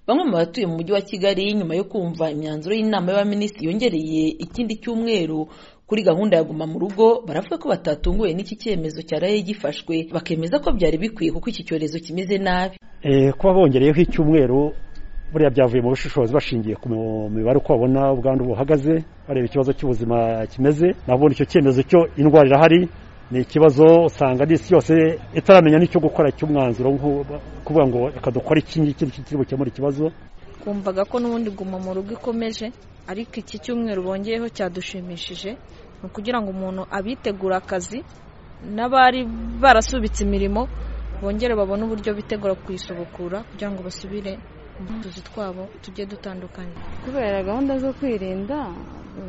Bamwe mu batuye mu mujyi wa Kigali nyuma yo kumva imyanzuro y'inama y'abaminisitiri yongereye ikindi cyumweru kuri gahunda ya guma mu rugo baravuga ko batatunguwe n'iki cyemezo cyaraye gifashwe bakemeza ko byari bikwiye kuko iki cyorezo kimeze nabi kuba bongereyeho icyumweru buriya byavuye mu bushishozi bashingiye ku mibare uko babona ubwandu buhagaze bareba ikibazo cy'ubuzima kimeze nabundi icyo cyemezo cyo indwara irahari ni ikibazo usanga n'isi yose itaramenya n'icyo gukora cy'umwanzuro kuvuga ngo reka dukore iki ngiki kiri bukemura ikibazo twumvaga ko n'ubundi guma mu rugo ikomeje ariko iki cyumweru bongeyeho cyadushimishije ni ukugira ngo umuntu abitegura akazi n'abari barasubitse imirimo bongere babone uburyo bitegura kuyisubukura kugira ngo basubire mu tuzi twabo tujye dutandukanye kubera gahunda zo kwirinda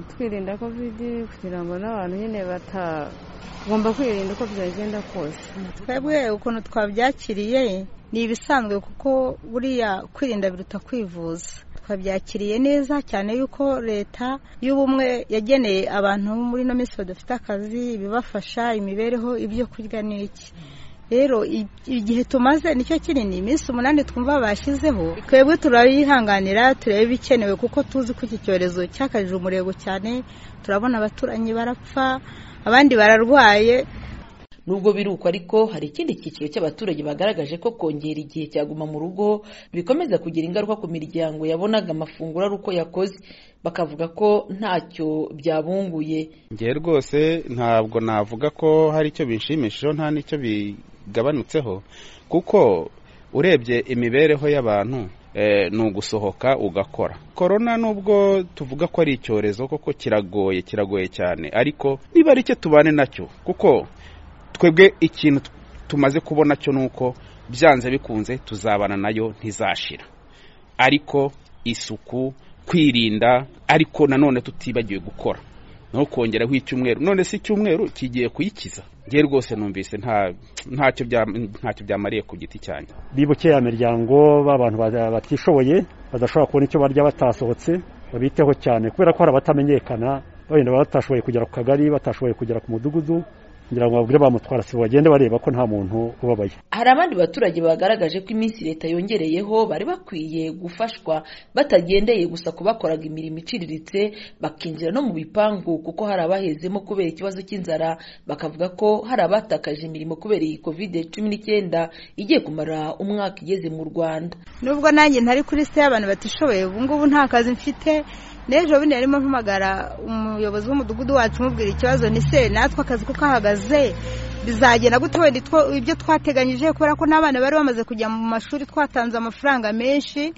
twirinda kovidi kugira ngo n'abantu nyine batagomba kwirinda uko byagenda kose twebwe ukuntu twabyakiriye ni ibisanzwe kuko buriya kwirinda biruta kwivuza twabyakiriye neza cyane yuko leta y'ubumwe yageneye abantu muri ino minsi badafite akazi ibibafasha imibereho ibyo kurya n'iki rero igihe tumaze nicyo kinini iminsi umunani twumva bashyizeho twebwe turayihanganira turebe ibikenewe kuko tuzi ko iki cyorezo cyakajije umurego cyane turabona abaturanyi barapfa abandi bararwaye nubwo biruko ariko hari ikindi cyiciro cy'abaturage bagaragaje ko kongera igihe cyaguma mu rugo bikomeza kugira ingaruka ku miryango yabonaga amafunguro ari uko yakoze bakavuga ko ntacyo byabunguye ngewe rwose ntabwo navuga ko hari icyo bishimishijeho nta n'icyo bigabanutseho kuko urebye imibereho y'abantu ni ugusohoka ugakora korona nubwo tuvuga ko ari icyorezo koko kiragoye kiragoye cyane ariko niba ari cyo tubane nacyo kuko twebwe ikintu tumaze kubona cyo ni uko byanze bikunze tuzabana nayo ntizashira ariko isuku kwirinda ariko nanone tutibagiwe gukora no kongeraho icyumweru none si icyumweru kigiye kuyikiza ngewe rwose numvise ntacyo byamariye ku giti cyanjye bibuke ya miryango b'abantu batishoboye badashobora kubona icyo barya batasohotse babiteho cyane kubera ko hari abatamenyekana wenda batashoboye kugera ku kagari batashoboye kugera ku mudugudu kugira ngo babwire bamutwara sibo bagende bareba ko nta muntu ubabaye hari abandi baturage bagaragaje ko iminsi leta yongereyeho bari bakwiye gufashwa batagendeye gusa ku bakoraga imirimo iciriritse bakinjira no mu bipangu kuko hari abahezemo kubera ikibazo cy'inzara bakavuga ko hari abatakaje imirimo kubera iyi kovide cumi n'icyenda igiye kumara umwaka igeze mu rwanda nubwo nanjye ntari kuri se y'abantu batishoboye ubungubu nta kazi mfite n'ejo bundi yarimo mpamagara umuyobozi w'umudugudu wacu umubwira ikibazo ni se natwe akazi kuko ahagaze bizagenda gute wenda ibyo twateganyije kubera ko n'abana bari bamaze kujya mu mashuri twatanze amafaranga menshi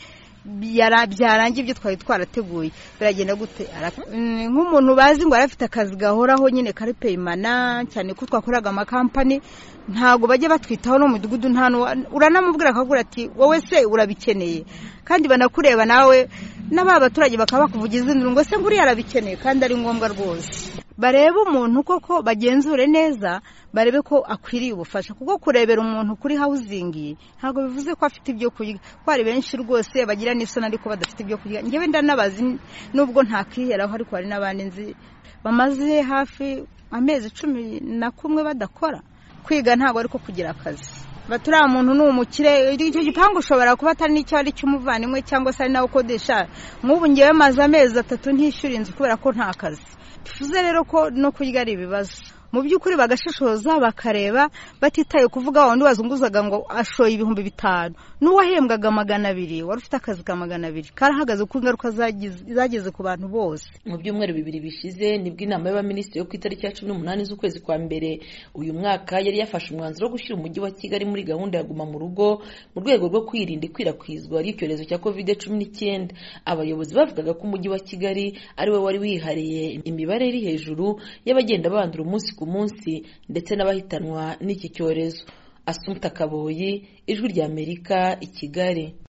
byarangiye ibyo twari twarateguye biragenda gute nk'umuntu bazi ngo arafite akazi gahoraho nyine kari peyimana cyane ko twakoraga amakampani ntabwo bajya batwitaho no mu mudugudu nta uranamubwira akagura ati wowe se urabikeneye kandi banakureba nawe n'aba baturage bakaba bakuvugiza induru ngo se nguriya arabikeneye kandi ari ngombwa rwose barebe umuntu koko bagenzure neza barebe ko akwiriye ubufasha kuko kurebera umuntu kuri hawuzingi ntabwo bivuze ko afite ibyo kurya ko hari benshi rwose bagira n'isoni ariko badafite ibyo kurya ngewe ndanabazi nubwo ntakwiheraho ariko hari n'abandi nzi bamaze hafi amezi cumi na kumwe badakora kwiga ntabwo ariko kugira akazi baturiya muntu ni umukire icyo gipangu ushobora kuba atari n'icyo ari cy'umuvandimwe cyangwa se ari nawe ukodesha nk'ubu ngewe maze amezi atatu ntishyura inzu kubera ko nta kazi tuvuze rero ko no kurya ari ibibazo mu by'ukuri bagashishoza bakareba batitaye kuvuga wundi wazunguzaga ngo ashoye ibihumbi bitanu n'uwahembwaga magana abiri wari ufite akazi ka magana abiri karahagaze kuko ingaruka zageze ku bantu bose mu byumweru bibiri bishize nibwo inama y'abaminisitiri yo ku itariki ya cumi n'umunani z'ukwezi kwa mbere uyu mwaka yari yafashe umwanzuro wo gushyira umujyi wa kigali muri gahunda ya guma mu rugo mu rwego rwo kwirinda ikwirakwizwa ry'icyorezo cya covid cumi n'icyenda abayobozi bavugaga ko umujyi wa kigali ari we wari wihariye imibare iri hejuru y'abagenda bandura umunsi ku munsi ndetse n'abahitanwa n'iki cyorezo asumta kaboyi ijwi ry'amerika i kigali